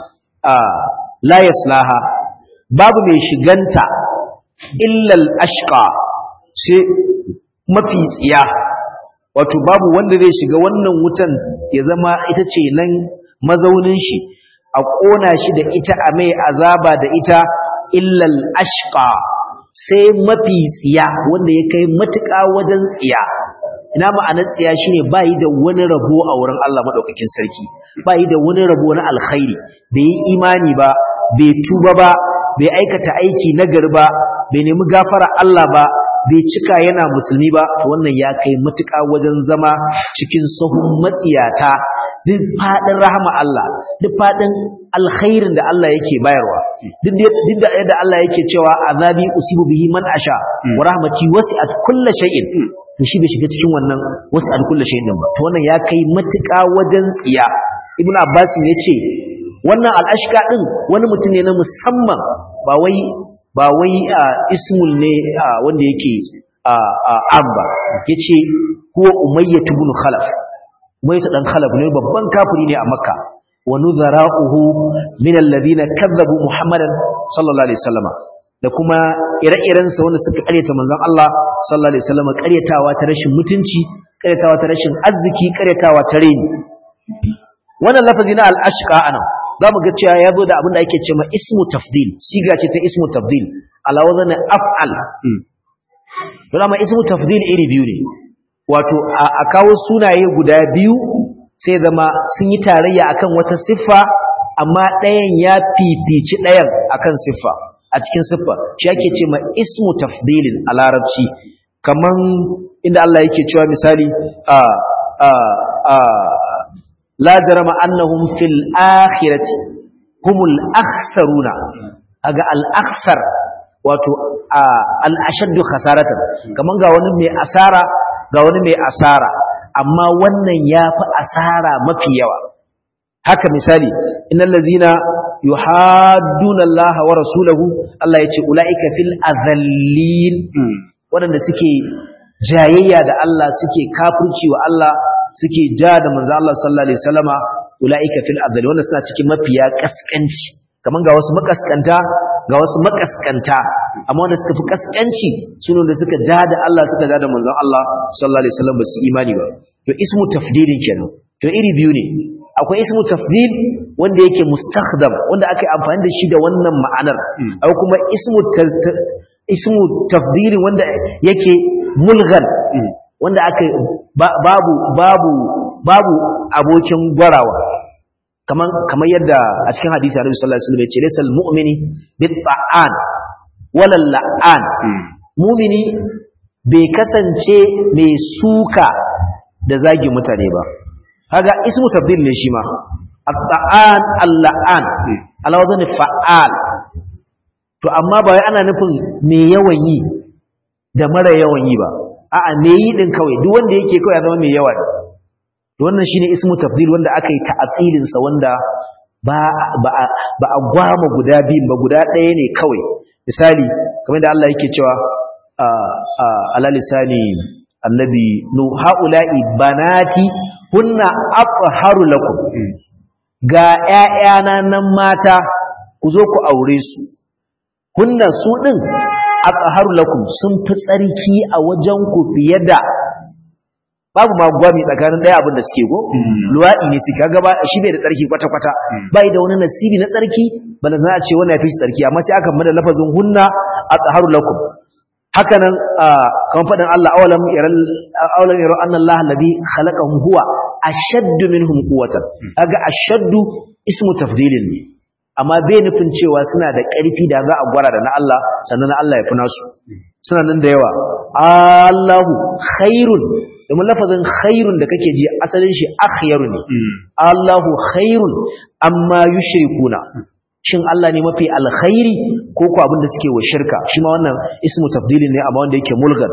la yaslaha babu mai shiganta illal ashqa sai mafi tsiya wato babu wanda zai shiga wannan wutan ya zama ita ce nan mazaunin shi a ƙona shi da ita a mai azaba da ita illal ashqa sai mafi tsiya wanda ya kai matuƙa wajen tsiya ina ma'anar tsiya shine bayi da wani rabo a wurin Allah madaukakin sarki bayi da wani rabo na alkhairi bai yi imani ba bai tuba ba bai aikata aiki nagari ba bai nemi gafara Allah ba bai cika yana musulmi ba to wannan ya kai matuƙa wajen zama cikin sahun matsiyata duk faɗin rahama Allah duk faɗin alkhairin da Allah yake bayarwa duk da yadda Allah yake cewa azabi usibu bihi man asha wa rahmati wasi'at kulli shay'in to shi bai shiga cikin wannan wasi'at kulli shay'in din ba to wannan ya kai matuƙa wajen tsiya ibnu abbas ne ce wannan al'ashka din wani mutum ne na musamman ba wai ba wai ismul ne wanda yake amba yace huwa umayyah ibn khalaf umayyah dan khalaf ne babban kafiri ne a makka wa nuzara'uhu min alladhina kadzabu muhammadan sallallahu alaihi wasallam da kuma ire-iren sa wanda suka karyata manzon Allah sallallahu alaihi wasallam karyatawa ta rashin mutunci karyatawa ta rashin arziki karyatawa ta reni wannan lafazi na al-ashqa anan zamu ga cewa yazo da abin da ake cewa ismu tafdil siga ce ta ismu tafdil ala wazan af'al don amma ismu tafdil iri biyu ne wato a kawo sunaye guda biyu sai zama sun yi tarayya akan wata siffa amma ɗayan ya fifici ɗayan akan siffa a cikin siffa shi ake ce ma ismu tafdilin a larabci kaman inda Allah yake cewa misali a a a la jarama annahum fil akhirati humul akhsaruna aga al akhsar wato al ashaddu khasaratan kaman ga wani mai asara ga wani mai asara amma wannan yafi asara mafi yawa haka misali innal ladzina yuhadduna Allah wa rasulahu Allah yace ulaika fil azallin wadanda suke jayayya da Allah suke kafirci wa Allah suke ja da manzo Allah sallallahu alaihi wasallama ulaika fil azallin wanda suna cikin mafiya kaskanci kaman ga wasu makaskanta ga wasu makaskanta amma wanda suka fi kaskanci sune da suka ja da Allah suka ja da manzon Allah sallallahu alaihi wasallam ba su imani ba to ismu tafdilin kenan to iri biyu ne akwai ismu tafdil wanda yake mustakhdam wanda aka yi amfani da shi da wannan ma'anar akwai kuma ismu ismu tafdil wanda yake mulghan wanda aka babu babu babu abokin gwarawa kaman kamar yadda a cikin hadisi Annabi sallallahu alaihi wasallam ya ce laysal mu'mini bit-ta'an wala la'an mu'mini bai kasance mai suka da zagi mutane ba kaga ismu tabdil ne shi ma at-ta'an al-la'an ala wazni fa'al to amma ba wai ana nufin me yawan yi da mara yawan yi ba a'a me yi din kawai duk wanda yake kawai ya zama mai yawa ne to wannan shine ismu tafdil wanda aka yi ta'atilin sa wanda ba ba ba a gwama guda biyun ba guda ɗaya ne kawai misali kamar da Allah yake cewa ala lisani annabi nu haula'i banati hunna afharu lakum ga ƴaƴana nan mata ku zo ku aure su hunna su din afharu lakum sun fi tsarki a wajen ku fiye da babu ma gwami tsakanin ɗaya abin da suke go luwaɗi ne suke kaga ba shi bai da tsarki kwata kwata bai da wani nasibi na tsarki bala za a ce wannan ya fi tsarki amma sai aka mada lafazin hunna afharu lakum haka nan kan faɗin Allah awalam yaral awalam yaro anna Allah alladhi khalaqahum huwa ashaddu minhum quwwatan kaga ashaddu ismu tafdilin ne amma bai nufin cewa suna da ƙarfi da za a gwara da na Allah sannan na Allah ya fi nasu suna nan da yawa Allahu khairun domin lafazin khairun da kake ji asalin shi akhyaru ne Allahu khairun amma yushrikuna shin Allah ne mafi alkhairi ko ko abin da suke wa shirka shi ma wannan ismu tafdilin ne amma wanda yake mulgan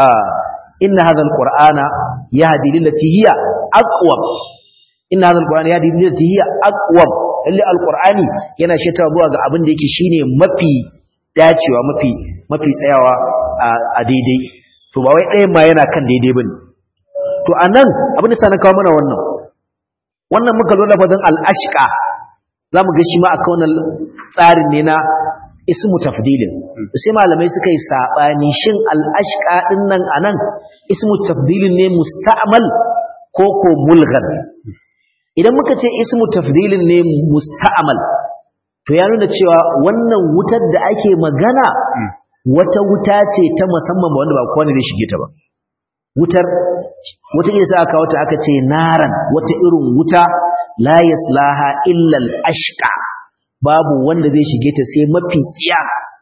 inna hadha alqur'ana yahdi lillati hiya aqwam inna hadha alqur'ana yahdi lillati hiya aqwam lalle alqur'ani yana sheta zuwa ga abin da yake shine mafi dacewa mafi mafi tsayawa a daidai to ba wai ɗayan ma yana kan daidai bane to anan abin da sa na kawo mana wannan wannan muka zo lafazin al-ashqa za mu ga shi ma aka wannan tsarin ne na ismu tafdilin sai malamai suka yi saɓani shin al'ashka ɗin nan a nan ismu tafdilin ne musta'amal ko ko mulgan idan muka ce ismu tafdilin ne musta'amal to ya nuna cewa wannan wutar da ake magana wata wuta ce ta musamman ba wanda ba kowane zai shige ta ba wutar wata ne sa aka wata aka ce naran wata irin wuta la yaslaha illa al-ashqa babu wanda zai shige ta sai mafi tsiya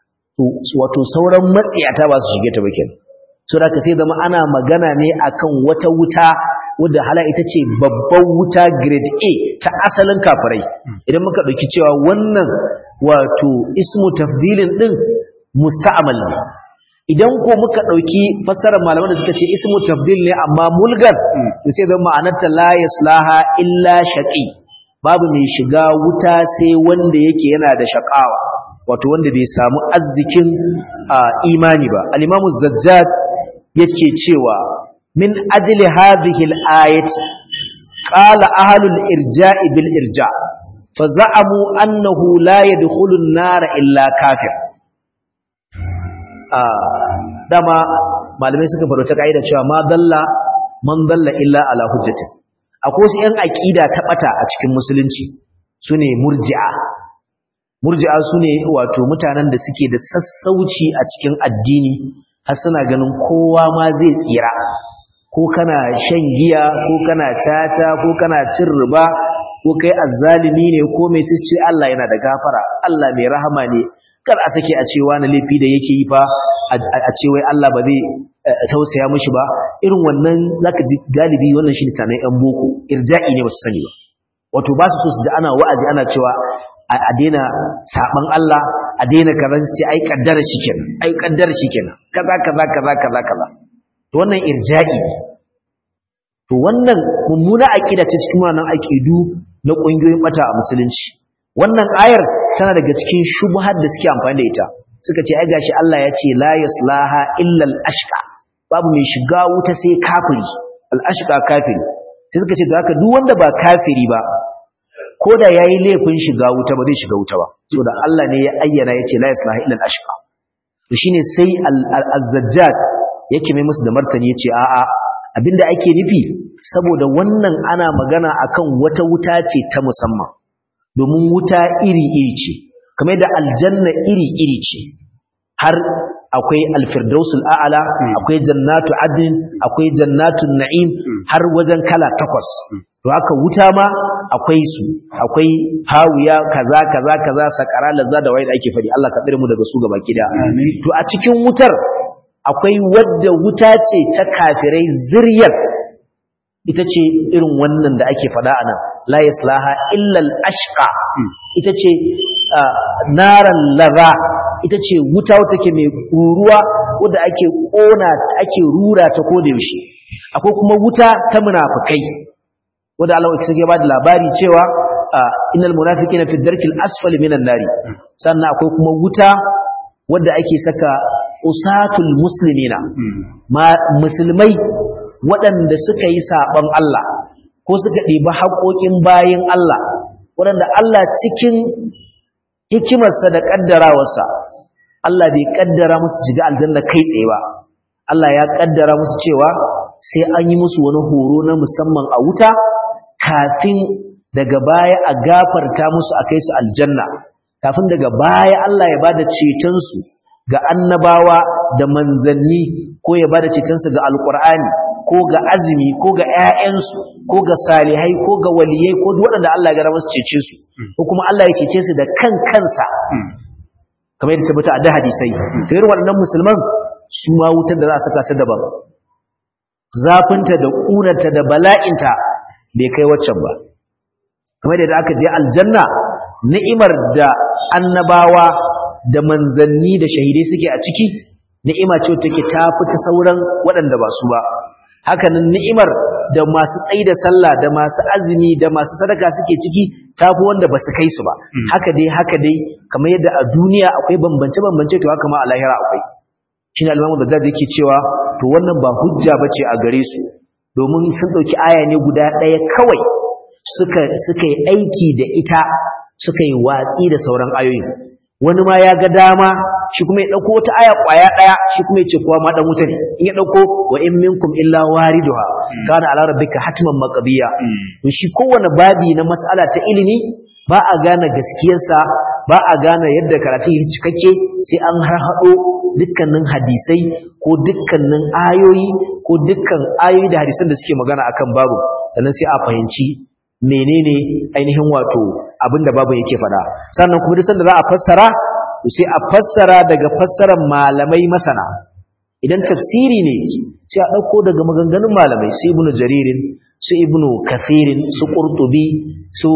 wato sauran matsiyata ba su shige ta ba kenan so da ka sai zama ana magana ne akan wata wuta wadda hala ita ce babban wuta grade A ta asalin kafirai idan muka dauki cewa wannan wato ismu tafdilin din musta'mal ne idan ko muka ɗauki fassarar malaman da suka ce ismu tabdil ne amma mulgar to sai zama ma'anarta la yaslaha illa shaqi babu mai shiga wuta sai wanda yake yana da shaqawa wato wanda bai samu arzikin imani ba al-imamu zajjaj yake cewa min ajli hadhihi al-ayat qala ahlul irja'i bil irja fa za'amu annahu la yadkhulu an-nar illa kafir dama malamai suka faɗo ta ka'ida cewa ma dalla man dalla illa ala hujjatin akwai wasu ƴan aqida ta bata a cikin musulunci sune murji'a murji'a sune wato mutanen da suke da sassauci a cikin addini har suna ganin kowa ma zai tsira ko kana shan giya ko kana tata ko kana cin riba ko kai azzalimi ne ko mai sai Allah yana da gafara Allah mai rahama ne kar a sake a ce wani laifi da yake yi fa a ce wai Allah ba zai tausaya mishi ba irin wannan zaka ji galibi wannan shi tanan yan boko irja'i ne basu sani ba wato ba su so su ji ana wa'azi ana cewa a daina saban Allah a daina kaza su ce ai kaddara shikenan ai kaddara shikenan kaza kaza kaza kaza kaza to wannan irja'i to wannan mummuna aqida ce cikin wannan aqidu na kungiyoyin bata a musulunci wannan ayar tana daga cikin shubhar da suke amfani da ita suka ce ai gashi Allah ya ce la yaslaha illa al-ashqa babu mai shiga wuta sai kafiri al-ashqa kafiri sai suka ce to haka duk wanda ba kafiri ba ko da yayi laifin shiga wuta ba zai shiga wuta ba saboda Allah ne ya ayyana ya ce la yaslaha illa al-ashqa to shine sai al-zajjaj yake mai musu da martani yace a'a abinda ake nufi saboda wannan ana magana akan wata wuta ce ta musamman domin wuta iri-iri ce kamar da aljanna iri-iri ce har akwai alfirdausul a'ala akwai jannatu adnin akwai jannatun na'im har wajen kala takwas to haka wuta ma akwai su akwai hawiya kaza kaza kaza sakara lazza da wayar ake fadi Allah ka tsare mu daga su gaba kida to a cikin wutar akwai wadda wuta ce ta kafirai ziryar ita ce irin wannan da ake fada a nan la yaslaha illa al-ashqa ita ce naran lara ita ce wuta wata ke mai ruruwa wadda ake kona ake rura ta koda yaushe akwai kuma wuta ta munafikai wadda Allah ya ba da labari cewa innal munafiqina fi darkil asfali minan nari sannan akwai kuma wuta wadda ake saka usatul muslimina ma musulmai waɗanda suka yi saɓon Allah ko suka ɗiba haƙoƙin bayin Allah waɗanda Allah cikin hikimarsa da ƙaddarawarsa Allah bai ƙaddara musu shiga aljanna kai tsaye ba Allah ya ƙaddara musu cewa sai an yi musu wani horo na musamman a wuta kafin daga baya a gafarta musu a kai su aljanna kafin daga baya Allah ya bada cetonsu ga annabawa da manzanni ko ya bada cetonsu ga alƙur'ani ko ga azumi ko ga ƴaƴansu ko ga salihai ko ga waliyai ko duk waɗanda Allah ya gara musu cece su ko kuma Allah ya cece su da kan kansa kamar yadda tabbata a da hadisai to irin waɗannan musulman su ma wutar da za a saka su daban zafinta da ƙunarta da bala'inta bai kai waccan ba kamar yadda aka je aljanna ni'imar da annabawa da manzanni da shahidai suke a ciki ni'ima ce take ta fita sauran waɗanda ba su ba hakanan ni'imar da masu tsayi da sallah da masu azumi da masu sadaka suke ciki tafi wanda ba su kai su ba haka dai haka dai kamar yadda a duniya akwai bambance bambance to haka ma a lahira akwai shine al-Imam da yake cewa to wannan ba hujja bace a gare su domin sun dauki aya ne guda ɗaya kawai suka suka yi aiki da ita suka yi watsi da sauran ayoyin wani ma ya ga dama shi kuma ya dauko wata aya kwaya daya shi kuma ya ce kowa ma dan wuta ne in ya dauko wa in minkum illa wariduha kana ala rabbika hatman maqdiya to shi kowane babi na mas'ala ta ilimi ba a gane gaskiyarsa ba a gane yadda karatu yake cikakke sai an harhaɗo dukkanin hadisai ko dukkanin ayoyi ko dukkan ayoyi da hadisan da suke magana akan babu sannan sai a fahimci menene ainihin wato abinda babu yake faɗa sannan kuma duk sanda za a fassara sai a fassara daga fassarar malamai masana idan tafsiri ne sai a ɗauko daga maganganun malamai su ibnu jaririn su ibnu kathirin su qurtubi su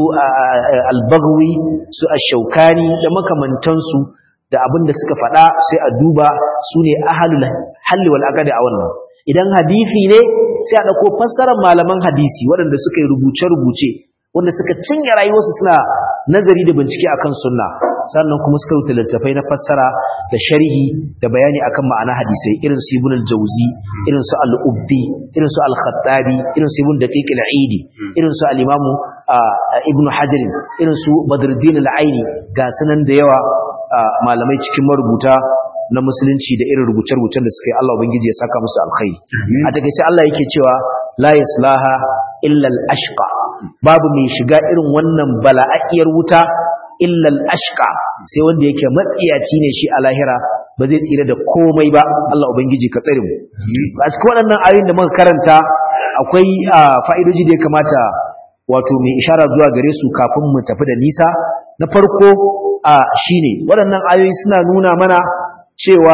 albagwi su ashaukani da makamantansu da abin da suka faɗa sai a duba su ne ahalul halli wal aqdi a wannan idan hadisi ne sai a ɗauko fassarar malaman hadisi waɗanda suka yi rubuce-rubuce wanda suka cinye rayuwarsu suna nazari da bincike akan sunna sannan kuma suka rubuta littattafai na fassara da sharhi da bayani akan ma'ana hadisai irin su ibn al-jawzi irin su al-ubbi irin su al-khattabi irin su ibn daqiq al-aidi irin su al-imam ibn hajar irin su badruddin al-aini ga sanan da yawa malamai cikin marubuta na musulunci da irin rubuce-rubucen da suka yi Allah ubangiji ya saka musu alkhairi a takeice Allah yake cewa la yaslaha illa al-ashqa babu mai shiga irin wannan bala'ayyar wuta illa al-ashqa sai wanda yake matsiyaci ne shi a lahira ba zai tsira da komai ba Allah ubangiji ka tsare mu a cikin waɗannan ayoyin da muka karanta akwai fa'idoji da ya kamata wato mai ishara zuwa gare su kafin mu tafi da nisa na farko shine waɗannan ayoyi suna nuna mana cewa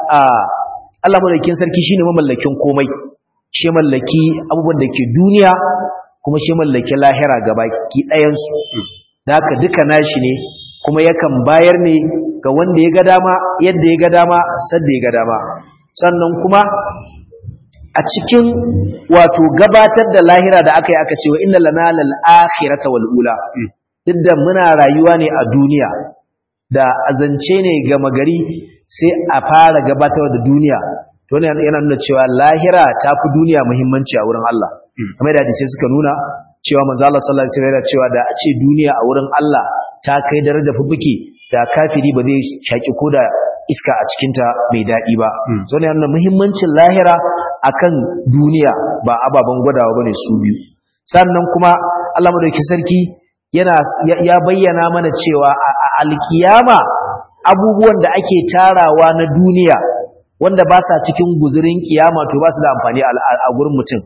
Allah madaukakin sarki shine mamallakin komai shi mallaki abubuwan da ke duniya kuma shi mallaki lahira gabaki ɗayan su da haka duka nashi ne kuma yakan bayar ne ga wanda ya ga dama yadda ya ga dama sadda ya ga dama sannan kuma a cikin wato gabatar da lahira da aka yi aka ce wa inna lana lal akhirata wal ula duk da muna rayuwa ne a duniya da azance ne gama gari sai a fara gabatar da duniya to ne yana nuna cewa lahira ta fi duniya muhimmanci a wurin Allah kamar da hadisi suka nuna cewa manzo Allah sallallahu alaihi wasallam cewa da a ce duniya a wurin Allah ta kai daraja fubuke da kafiri ba zai shaki koda iska a cikinta mai daɗi ba so ne yana muhimmancin lahira akan duniya ba ababen gwadawa bane su biyu sannan kuma Allah madauki sarki yana ya bayyana mana cewa a alkiyama abubuwan da ake tarawa na duniya wanda ba sa cikin guzurin kiyama to ba su da amfani a gurin mutum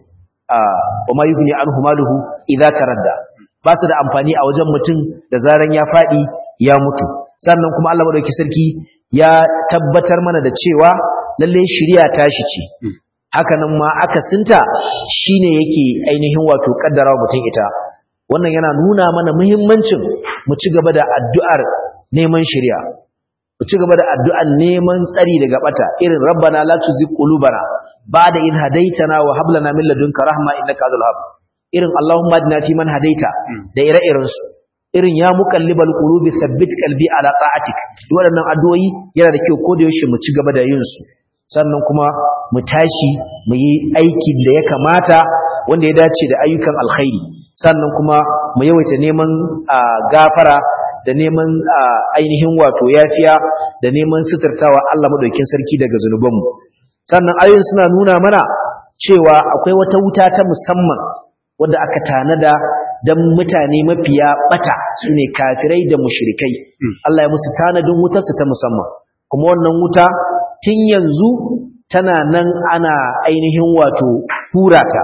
wa ma yughni anhu maluhu idza taradda ba su da amfani a wajen mutum da zaran ya fadi ya mutu sannan kuma Allah madauki sarki ya tabbatar mana da cewa lalle shari'a tashi ce hakanan ma akasinta shine yake ainihin wato kaddara mutum ita wannan yana nuna mana muhimmancin mu ci gaba da addu'ar neman shari'a mu ci gaba da addu'ar neman tsari daga bata irin rabbana la tuzigh qulubana ba'da in hadaitana wa hab lana min ladunka rahma innaka antal wahhab irin allahumma adina fi man hadaita da ire-iren su irin ya muqallibal qulubi thabbit qalbi ala ta'atik waɗannan addu'o'i yana da kyau ko da yaushe mu ci gaba da yin su sannan kuma mu tashi mu yi aikin da ya kamata wanda ya dace da ayyukan alkhairi sannan kuma mu yawaita neman gafara da neman ainihin wato yafiya da neman suturtawa Allah madaukakin sarki daga zanubanmu sannan ayoyin suna nuna mana cewa akwai wata wuta ta musamman wanda aka tanada dan mutane mafiya bata sune kafirai da mushrikai Allah ya musu tanadin wutarsu ta musamman kuma wannan wuta tun yanzu tana nan ana ainihin wato hurata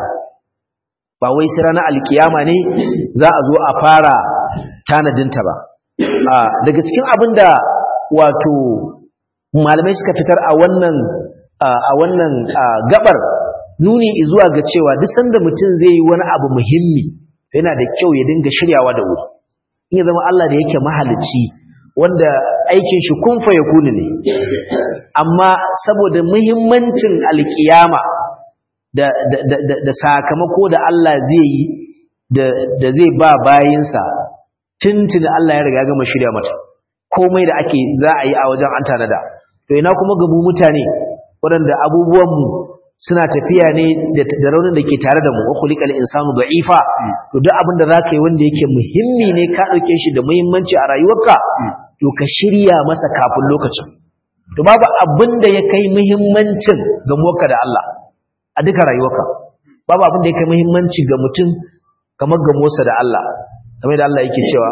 ba wai sai ranar alkiyama ne za a zo a fara tanadinta ba daga cikin abin da wato malamai suka fitar a wannan a wannan gabar nuni zuwa ga cewa duk sanda mutum zai yi wani abu muhimmi yana da kyau ya dinga shiryawa da wuri in ya zama Allah da yake mahalicci wanda aikin shi kun fa yakuni ne amma saboda muhimmancin alkiyama da, da, da, da, sakamako da Allah zai yi da, zai ba bayinsa tuntuni Allah ya riga gama shirya mata komai da ake za a yi a wajen an tanada to ina kuma gabu mutane waɗanda abubuwanmu suna tafiya ne da raunin da ke tare da mu wa khuliqal insanu da'ifa to duk abin da zaka yi wanda yake muhimmi ne ka dauke shi da muhimmanci a rayuwarka to ka shirya masa kafin lokacin to babu abin da ya kai muhimmancin ga muka da Allah a duka rayuwarka babu abin da ya kai muhimmanci ga mutum kamar ga Musa da Allah kamar da Allah yake cewa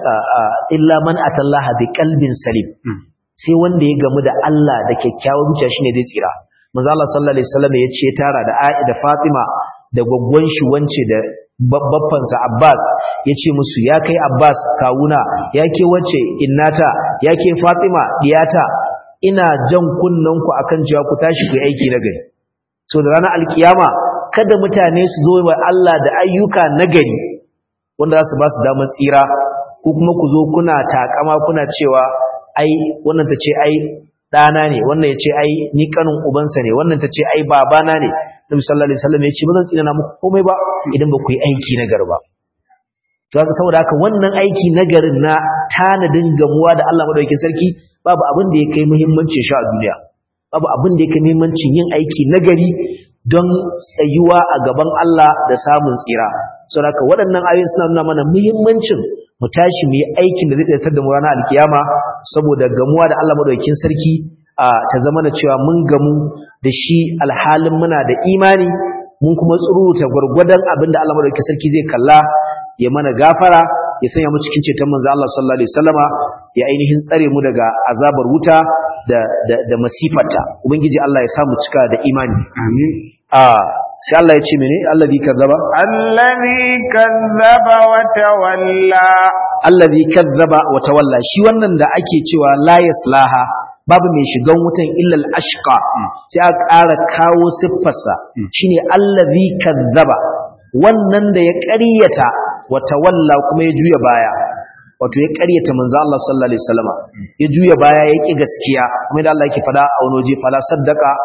illa man atallaha bi qalbin salim sai wanda ya gamu da Allah da kyakkyawar zuciya shine zai tsira manzo Allah sallallahu alaihi wasallam ya ce tara da Aisha da Fatima da gwaggwan shi wance da babban sa Abbas yace musu ya kai Abbas kawuna ya ke wace innata ya ke Fatima diyata ina jan kunnan ku akan cewa ku tashi ku aiki na gari so da ranar alkiyama kada mutane su zo wa Allah da ayyuka nagari wanda za su ba su damar tsira ko kuma ku zo kuna takama kuna cewa ai wannan ta ce ai ɗana ne wannan ya ce ai ni kanin ubansa ne wannan ta ce ai babana ne nabi sallallahu alaihi wasallam ya ce ba zan tsina muku komai ba idan ba ku yi aiki na gari ba to haka saboda haka wannan aiki na garin na tanadin gamuwa da Allah madaukakin sarki babu abin da ya kai muhimmancin shi a duniya babu abin da ya kai muhimmancin yin aiki na gari don tsayuwa a gaban Allah da samun tsira saboda haka waɗannan ayoyi suna nuna mana muhimmancin mu tashi mu yi aikin da zai tsayar da mu ranar alkiyama saboda gamuwa da Allah madaukakin sarki a ta zama na cewa mun gamu da shi alhalin muna da imani mun kuma tsuruta gwargwadon abin da Allah madaukakin sarki zai kalla ya mana gafara ya sanya mu cikin ceton manzo Allah sallallahu alaihi wasallama ya ainihin tsare mu daga azabar wuta da da, da masifarta ubangiji Allah ya samu cika da imani amin a sai Allah ya ce mene allazi kazzaba allazi kazzaba wa tawalla allazi kazzaba wa tawalla shi wannan da ake cewa la yaslaha babu mai shigan wutan illal ashqa sai aka ƙara kawo siffarsa shine allazi kazzaba wannan da ya ƙaryata wa tawalla kuma ya juya baya wato ya ƙaryata manzo Allah sallallahu alaihi wasallama ya juya baya ya ki gaskiya kuma da Allah yake fada a wani waje fala saddaka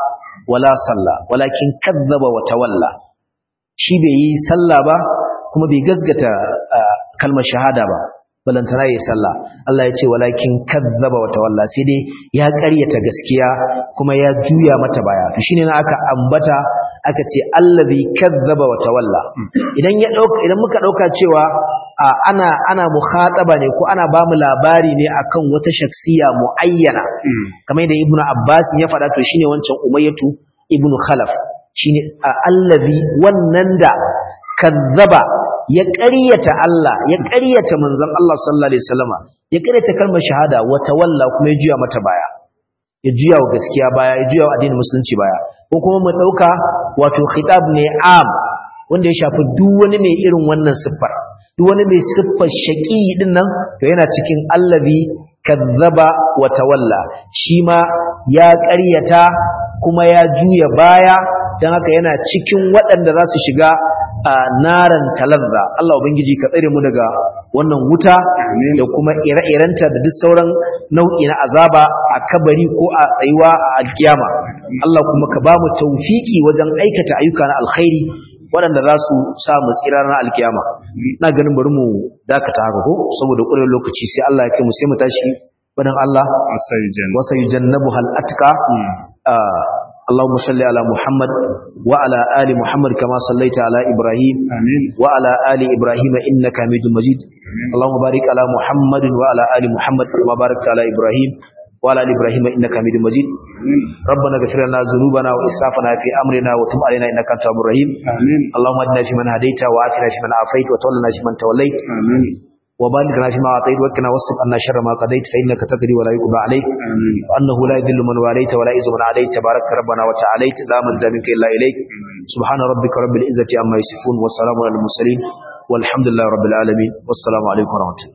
wala salla walakin kadzaba wa tawalla shi bai yi sallah ba kuma bai gazgata kalmar shahada ba balantana yi sallah Allah ya ce walakin kadzaba wa tawalla sai dai ya ƙaryata gaskiya kuma ya juya mata baya to shine na aka ambata aka ce allazi kadzaba wa tawalla idan ya dauka idan muka dauka cewa ana ana mukhataba ne ko ana bamu labari ne akan wata shaksiya muayyana kamar da ibnu abbas ya faɗa to shine wancan umayyatu ibnu khalaf shine allazi wannan da kadzaba ya ƙaryata Allah ya ƙaryata manzon Allah sallallahu alaihi wasallama ya ƙaryata kalmar shahada wa tawalla kuma ya juya mata baya ya juya wa gaskiya baya ya juya wa addinin musulunci baya ko kuma mu dauka wato khitab ne am wanda ya shafi duk wani mai irin wannan siffar duk wani mai siffar shaqi din nan to yana cikin allazi kazzaba wa tawalla shi ma ya ƙaryata kuma ya juya baya dan haka yana cikin waɗanda za su shiga a naran talazza Allah ubangiji ka tsare mu daga wannan wuta da kuma ire-irenta da duk sauran nau'i na azaba a kabari ko a tsayuwa a alkiyama Allah kuma ka ba mu tawfiki wajen aikata ayyuka na alkhairi waɗanda za su sa mu tsira na alkiyama ina ganin bari mu dakata haka ko saboda ƙurar lokaci sai Allah ya kai mu sai mu tashi wadan Allah wasa yujannabu hal atqa اللهم صل على محمد وعلى آل محمد كما صليت على إبراهيم آمين وعلى آل إبراهيم إنك حميد مجيد اللهم بارك على محمد وعلى آل محمد كما باركت على إبراهيم وعلى آل إبراهيم إنك حميد مجيد ربنا اغفر لنا ذنوبنا وإسرافنا في أمرنا وتب علينا إنك أنت التواب الرحيم آمين اللهم اهدنا فيمن هديت وعافنا فيمن عافيت وتولنا فيمن توليت آمين وبارك لنا فيما أعطيت وقنا واصرف عنا شر ما قضيت فإنك تقضي ولا يقضى عليك آمين وأنه لا يذل من واليت ولا يعز من عليت تبارك ربنا وتعاليت لا من منك إلا إليك سبحان ربك رب العزة عما يصفون والسلام على المرسلين والحمد لله رب العالمين والسلام عليكم ورحمة الله